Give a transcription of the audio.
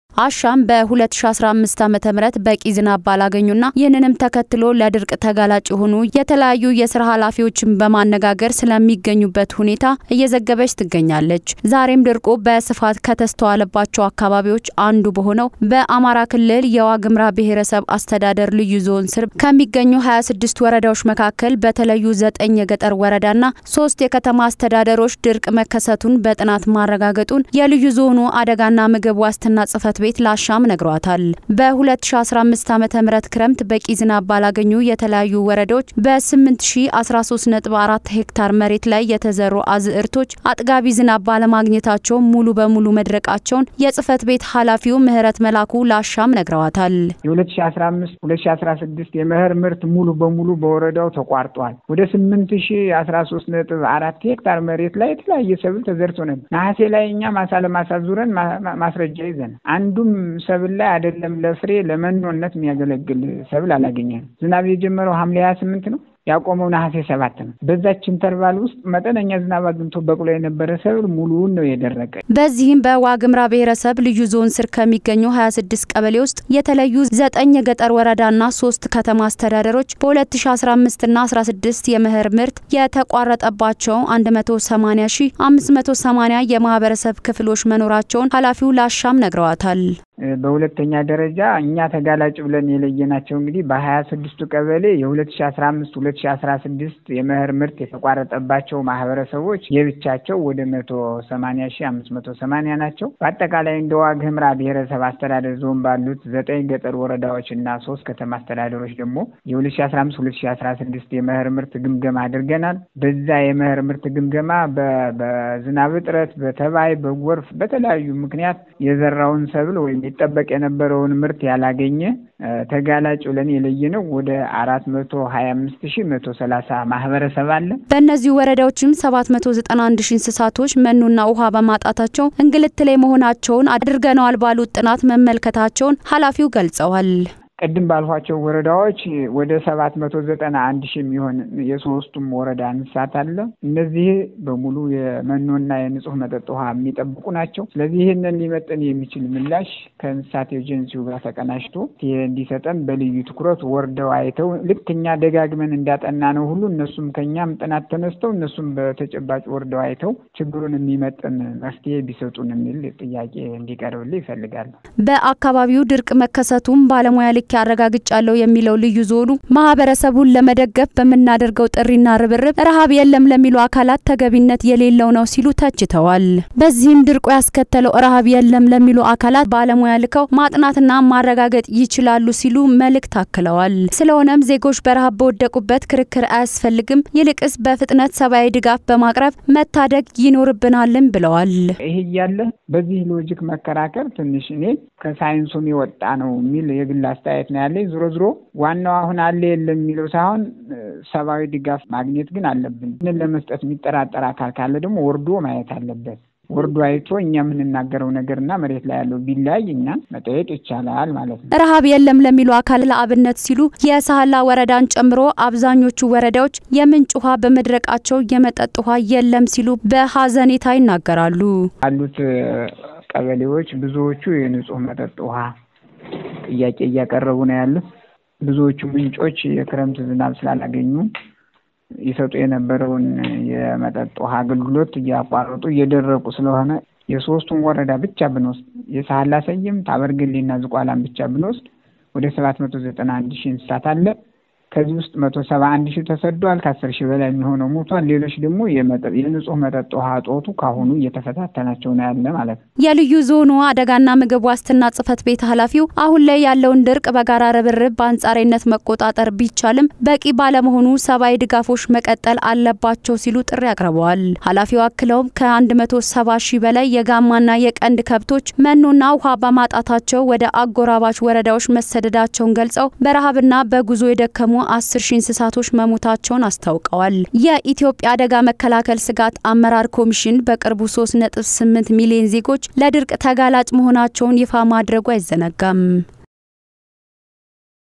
አሻም በ2015 ዓ.ም በቂ ዝናብ ባላገኙና ይህንንም ተከትሎ ለድርቅ ተጋላጭ የሆኑ የተለያዩ የስራ ኃላፊዎችን በማነጋገር ስለሚገኙበት ሁኔታ እየዘገበች ትገኛለች። ዛሬም ድርቁ በስፋት ከተስተዋለባቸው አካባቢዎች አንዱ በሆነው በአማራ ክልል የዋግምራ ብሔረሰብ አስተዳደር ልዩ ዞን ስር ከሚገኙ 26 ወረዳዎች መካከል በተለዩ ዘጠኝ የገጠር ወረዳና ሶስት የከተማ አስተዳደሮች ድርቅ መከሰቱን በጥናት ማረጋገጡን የልዩ ዞኑ አደጋና ምግብ ዋስትና ጽህፈት ቤት ላሻም ነግሯታል። በ2015 ዓ.ም ክረምት በቂ ዝናብ ባላገኙ የተለያዩ ወረዳዎች በ8013.4 ሄክታር መሬት ላይ የተዘሩ አዝዕርቶች አጥጋቢ ዝናብ ባለማግኘታቸው ሙሉ በሙሉ መድረቃቸውን የጽህፈት ቤት ኃላፊው ምህረት መላኩ ላሻም ነግረዋታል። የ2015 2016 የመኸር ምርት ሙሉ በሙሉ በወረዳው ተቋርጧል። ወደ 8013.4 ሄክታር መሬት ላይ የተለያየ ሰብል ተዘርቶ ነበር። ነሐሴ ላይ እኛ ማሳ ለማሳ ዙረን ማስረጃ ይዘን አንዱም ሰብል ላይ አይደለም ለፍሬ ለመኖነት የሚያገለግል ሰብል አላገኘንም። ዝናብ የጀመረው ሐምሌ 28 ነው ያቆመው ነሐሴ ሰባት ነው። በዛች ኢንተርቫል ውስጥ መጠነኛ ዝናብ አግኝቶ በቅሎ የነበረ ሰብል ሙሉውን ነው የደረቀ። በዚህም በዋግምራ ብሔረሰብ ልዩ ዞን ስር ከሚገኙ 26 ቀበሌ ውስጥ የተለዩ ዘጠኝ የገጠር ወረዳና ሶስት ከተማ አስተዳደሮች በ2015 እና 16 የመኸር ምርት የተቋረጠባቸው 180580 የማህበረሰብ ክፍሎች መኖራቸውን ኃላፊው ላሻም ነግረዋታል። በሁለተኛ ደረጃ እኛ ተጋላጭ ብለን የለየናቸው እንግዲህ በሀያ ስድስቱ ቀበሌ የሁለት ሺ አስራ አምስት ሁለት ሺ አስራ ስድስት የመኸር ምርት የተቋረጠባቸው ማህበረሰቦች የብቻቸው ወደ መቶ ሰማኒያ ሺ አምስት መቶ ሰማኒያ ናቸው። በአጠቃላይ እንደ ዋግ ኽምራ ብሔረሰብ አስተዳደር ዞን ባሉት ዘጠኝ ገጠር ወረዳዎች እና ሶስት ከተማ አስተዳደሮች ደግሞ የሁለት ሺ አስራ አምስት ሁለት ሺ አስራ ስድስት የመኸር ምርት ግምገማ አድርገናል። በዛ የመኸር ምርት ግምገማ በዝናብ እጥረት፣ በተባይ፣ በጎርፍ በተለያዩ ምክንያት የዘራውን ሰብል ወይም ይጠበቅ የነበረውን ምርት ያላገኘ ተጋላጭ ብለን የለየነው ወደ አራት መቶ ሀያ አምስት ሺ መቶ ሰላሳ ማህበረሰብ አለ። በእነዚህ ወረዳዎችም ሰባት መቶ ዘጠና አንድ ሺ እንስሳቶች መኖና ውሃ በማጣታቸው እንግልት ላይ መሆናቸውን አድርገነዋል ባሉት ጥናት መመልከታቸውን ኃላፊው ገልጸዋል። ቅድም ባልኋቸው ወረዳዎች ወደ ሰባት መቶ ዘጠና አንድ ሺህ የሚሆን የሶስቱም ወረዳ እንስሳት አለ። እነዚህ በሙሉ የመኖና የንጹህ መጠጥ ውሃ የሚጠብቁ ናቸው። ስለዚህ ይህንን ሊመጥን የሚችል ምላሽ ከእንስሳት ኤጀንሲው ጋር ተቀናጅቶ እንዲሰጠን በልዩ ትኩረት ወርደው አይተው ልክ እኛ ደጋግመን እንዳጠና ነው ሁሉ እነሱም ከኛም ጥናት ተነስተው እነሱም በተጨባጭ ወርደው አይተው ችግሩን የሚመጥን መፍትሄ ቢሰጡን የሚል ጥያቄ እንዲቀርብልህ ይፈልጋሉ። በአካባቢው ድርቅ መከሰቱም ባለሙያ ልክ ያረጋግጫለሁ የሚለው ልዩ ዞኑ ማህበረሰቡን ለመደገፍ በምናደርገው ጥሪና ርብርብ ረሃብ የለም ለሚሉ አካላት ተገቢነት የሌለው ነው ሲሉ ተችተዋል። በዚህም ድርቁ ያስከተለው ረሃብ የለም ለሚሉ አካላት ባለሙያ ልከው ማጥናትና ማረጋገጥ ይችላሉ ሲሉ መልእክት አክለዋል። ስለሆነም ዜጎች በረሃብ በወደቁበት ክርክር አያስፈልግም፣ ይልቅስ በፍጥነት ሰብአዊ ድጋፍ በማቅረብ መታደግ ይኖርብናልም ብለዋል። ይህ እያለ በዚህ ሎጂክ መከራከር ትንሽ እኔ ከሳይንሱም የወጣ ነው የሚል የግል አስተያየት ነው ያለኝ። ዞሮ ዞሮ ዋናው አሁን አለ የለም የሚለው ሳይሆን ሰብአዊ ድጋፍ ማግኘት ግን አለብን። ይህንን ለመስጠት የሚጠራጠር አካል ካለ ደግሞ ወርዶ ማየት አለበት። ወርዶ አይቶ እኛ የምንናገረው ነገርና መሬት ላይ ያለው ቢለያይ እኛን መጠየቅ ይቻላል ማለት ነው። ረሃብ የለም ለሚሉ አካል ለአብነት ሲሉ የሳህላ ወረዳን ጨምሮ አብዛኞቹ ወረዳዎች የምንጭ ውሃ በመድረቃቸው የመጠጥ ውሃ የለም ሲሉ በሀዘኔታ ይናገራሉ። ያሉት ቀበሌዎች ብዙዎቹ የንጹህ መጠጥ ውሃ ጥያቄ እያቀረቡ ነው ያሉት። ብዙዎቹ ምንጮች የክረምት ዝናብ ስላላገኙ ይሰጡ የነበረውን የመጠጥ ውሃ አገልግሎት እያቋረጡ እየደረቁ ስለሆነ የሶስቱን ወረዳ ብቻ ብንወስድ የሳህላ ሰየም፣ ታበርግሌና ዝቋላን ብቻ ብንወስድ ወደ ሰባት መቶ ዘጠና አንድ ሺህ እንስሳት አለ። ከዚህ ውስጥ መቶ ሰባ አንድ ሺህ ተሰዷል። ከአስር ሺህ በላይ የሚሆነው ሞቷል። ሌሎች ደግሞ የንጹህ መጠጥ ውሃ እጦቱ ካሁኑ እየተፈታተናቸው ነው ያለ ማለት ነው። የልዩ ዞኑ አደጋና ምግብ ዋስትና ጽህፈት ቤት ኃላፊው አሁን ላይ ያለውን ድርቅ በጋራ ርብርብ በአንጻራዊነት መቆጣጠር ቢቻልም በቂ ባለመሆኑ ሰብአዊ ድጋፎች መቀጠል አለባቸው ሲሉ ጥሪ አቅርበዋል። ኃላፊው አክለውም ከአንድ መቶ ሰባ ሺህ በላይ የጋማና የቀንድ ከብቶች መኖና ውሃ በማጣታቸው ወደ አጎራባች ወረዳዎች መሰደዳቸውን ገልጸው በረሃብና በጉዞ የደከሙ አስር ሺህ እንስሳቶች መሞታቸውን አስታውቀዋል። የኢትዮጵያ አደጋ መከላከል ስጋት አመራር ኮሚሽን በቅርቡ 3.8 ሚሊዮን ዜጎች ለድርቅ ተጋላጭ መሆናቸውን ይፋ ማድረጉ አይዘነጋም።